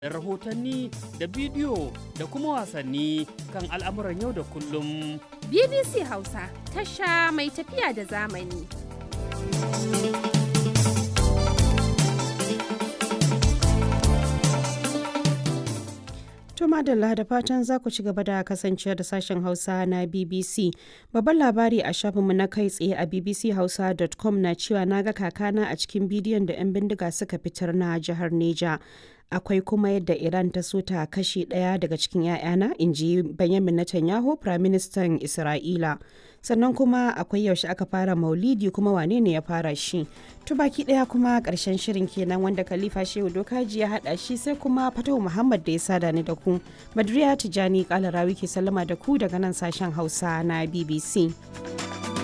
da rahotanni da bidiyo da kuma wasanni kan al'amuran yau da kullum. BBC Hausa tasha mai tafiya da zamani. To madalla da fatan za ku ci gaba da kasancewa da sashen Hausa na BBC. Babban labari a shafinmu na kai tsaye a bbchausa.com na cewa na ga kakana a cikin bidiyon da 'yan bindiga suka fitar na jihar Neja. Akwai kuma yadda Iran ta so ta kashe ɗaya daga cikin 'ya'yana, in ji Benjamin Netanyahu, Firaministan Isra'ila. Sannan kuma akwai yaushe aka fara maulidi kuma wane ne ya fara shi. To baki ɗaya kuma ƙarshen shirin kenan wanda Khalifa Shehu Dokaji ya haɗa shi sai kuma Fatahu Muhammad da ya sada ni da ku. Badriya Tijani Kalarawi ke sallama da ku daga nan sashen Hausa na BBC.